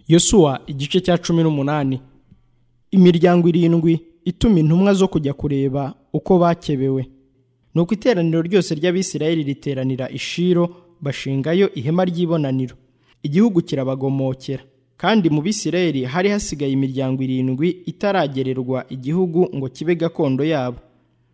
yosuwa igice cya cumi n'umunani imiryango irindwi ituma intumwa zo kujya kureba uko bakebewe nuko iteraniro ryose ry'abisirayeli riteranira ishiro bashingayo ihema ry'ibonaniro igihugu kirabagomokera kandi mu bisirayeli hari hasigaye imiryango irindwi itaragererwa igihugu ngo kibe gakondo yabo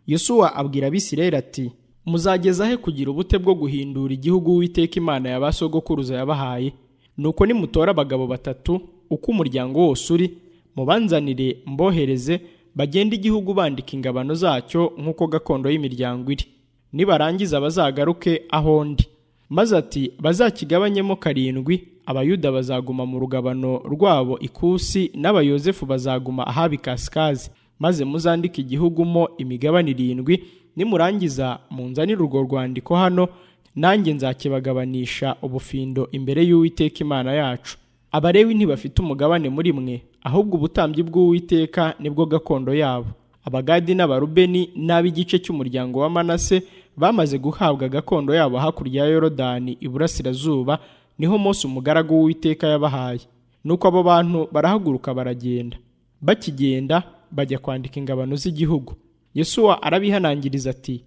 yosuwa abwira abisirayeli ati muzageza he kugira ubute bwo guhindura igihugu w'iteka imana ya ba sogokuruza yabahaye nuko nimutore abagabo batatu uko umuryango wose uri mubanzanire mbohereze bagende igihugu bandika ingabano zacyo nk'uko gakondo y'imiryango iri nibarangiza bazagaruke aho ndi maze ati bazakigabanyemo karindwi abayuda bazaguma mu rugabano rwabo ikusi n'abayozefu bazaguma ahabikasikazi maze muzandike igihugu mo imigabane irindwi nimurangiza munzanire urwo rwandiko hano nanjye nzakibagabanisha ubufindo imbere y'uwiteka imana yacu abarewi ntibafite umugabane muri mwe ahubwo ubutambyi bw'uwiteka nibwo gakondo yabo abagadi n'abarubeni n'ab'igice cy'umuryango wa manase bamaze guhabwa gakondo yabo hakurya ya yorodani iburasirazuba niho Mose umugaragu w'uwiteka yabahaye nuko abo bantu barahaguruka baragenda bakigenda bajya kwandika ingabano z'igihugu yesuwa arabihanangiriza ati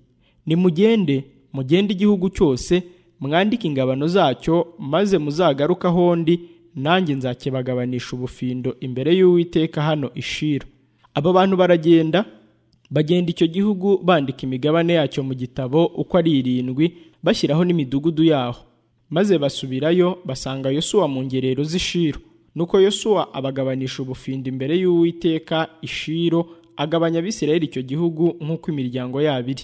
nimugende mugende igihugu cyose mwandike ingabano zacyo maze muzagaruke aho ndi nanjye nzakibagabanisha ubufindo imbere y'uwiteka hano ishiro aba bantu baragenda bagenda icyo gihugu bandika imigabane yacyo mu gitabo uko ari irindwi bashyiraho n'imidugudu yaho maze basubirayo basanga yosuwa mu ngerero z'ishiro nuko yosuwa abagabanisha ubufindo imbere y'uwiteka ishiro agabanya abisirayeli icyo gihugu nk'uko imiryango yabo iri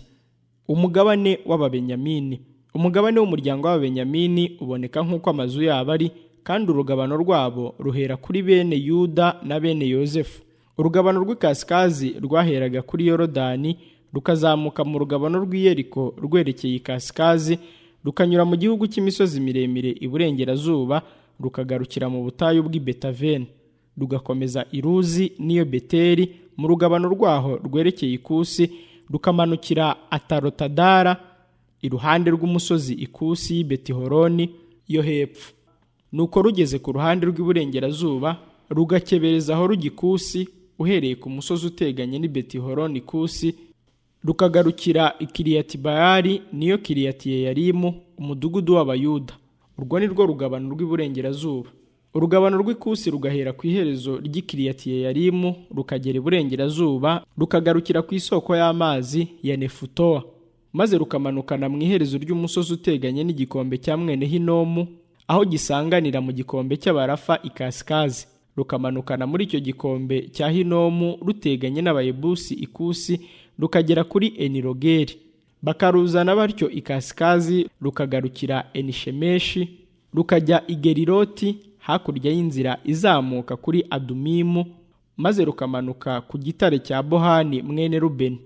umugabane w'ababenyamini umugabane w'umuryango w'ababenyamini uboneka nk'uko amazu yabo ari kandi urugabano rwabo ruhera kuri bene yuda na bene yozefu urugabano rw'ikasikazi rwaheraga kuri yorodani rukazamuka mu rugabano rw'iyeriko rwerekeye ikasikazi rukanyura mu gihugu cy'imisozi miremire iburengerazuba rukagarukira mu butayu bw'i betaveni rugakomeza iruzi n'iyo beteri mu rugabano rwaho rwerekeye ikusi rukamanukira atarotadara iruhande rw'umusozi ikusi y'i betihoroni yo hepfo nuko rugeze ku ruhande rw'iburengerazuba rugakebereza aho rugikusi uhereye ku musozi uteganye n'i betihoroni ikusi rukagarukira ikiriyatibayari niyo kiriyatiyeyarimu umudugudu w'abayuda urwo ni rwo rugabano rw'iburengerazuba urugabano rw'ikusi rugahera ku iherezo ry'ikiriyatiyeyarimu rukagera iburengerazuba rukagarukira ku isoko y'amazi ya nefutowa maze rukamanukana mu iherezo ry'umusozi uteganye n'igikombe cya mwene hinomu aho gisanganira mu gikombe cy'abarafa ikasikazi rukamanukana muri icyo gikombe cya hinomu ruteganye n'abayebusi ikusi rukagera kuri enirogeri bakaruzana batyo ikasikazi rukagarukira enishemeshi rukajya igeriroti hakurya y'inzira izamuka kuri adumimu maze rukamanuka ku gitare cya bohani mwene rubeni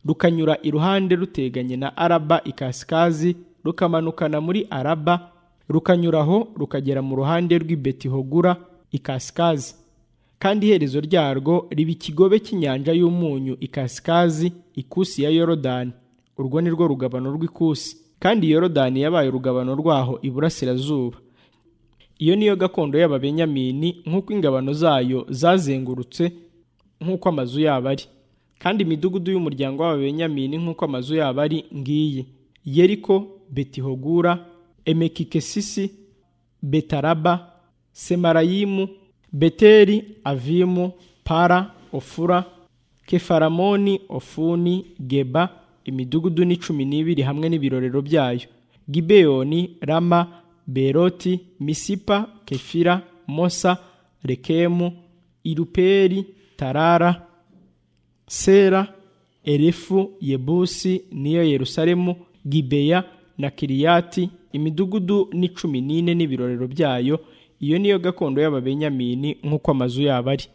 rukanyura iruhande ruteganye na araba ikasikazi rukamanukana muri araba rukanyuraho rukagera mu ruhande rw'ibetihogura ikasikazi kandi iherezo ryarwo riba ikigobe cy'inyanja y'umunyu ikasikazi ikusi ya yorodani urwo ni rwo rugabano rw'ikusi kandi yorodani yabaye urugabano rwaho iburasirazuba iyo niyo gakondo y'ababenyamini nk'uko ingabano zayo zazengurutse nk'uko amazu yabo ari kandi imidugudu y'umuryango w'ababenyamini nk'uko amazu yabo ari ngiyi yeriko betihogura emekikesisi betaraba semarayimu beteri avimu para ofura kefaramoni ofuni geba imidugudu ni cumi n'ibiri hamwe n'ibirorero byayo gibeyoni rama beroti misipa kefira mosa rekemu iruperi tarara sera erefu yebusi niyo yerusalemu gibeya na kiriyati imidugudu ni cumi n'ine n'ibirorero byayo iyo niyo gakondo y'ababenyamini nk'uko amazu yabo ari